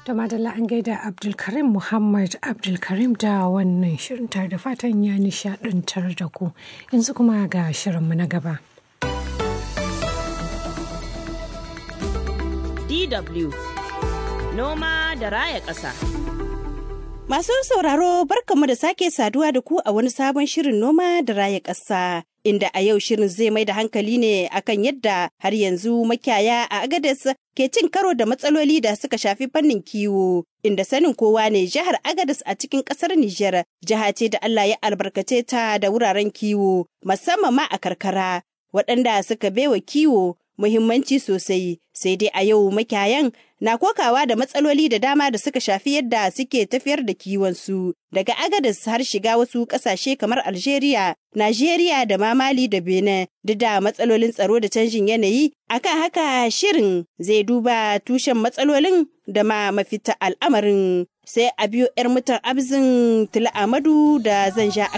Da madalla an gaida Abdulkarim Muhammad Abdulkarim da wannan shirin tare da fatan ya nishadantar da ku. Yanzu kuma ga shirinmu na gaba. DW Noma da raya ƙasa. Masu sauraro barkamu da sake saduwa da ku a wani sabon shirin noma da raya ƙasa. Inda a yau shirin zai mai da hankali ne akan yadda har yanzu makiyaya a Agadez ke cin karo da matsaloli da suka shafi fannin kiwo. Inda sanin kowa ne jihar Agadez a cikin ƙasar Nijar jiha ce da Allah ya albarkace ta da wuraren kiwo musamman ma a karkara waɗanda suka baiwa kiwo muhimmanci sosai sai dai a yau makiyayan na kokawa da matsaloli da dama da suka shafi yadda suke tafiyar da kiwonsu daga agadas har shiga wasu ƙasashe kamar algeria najeriya da ma mali da benin duk da matsalolin tsaro da canjin yanayi akan haka shirin zai duba tushen matsalolin da ma mafita al'amarin sai a biyo 'yar mutan abzin tula amadu da zan sha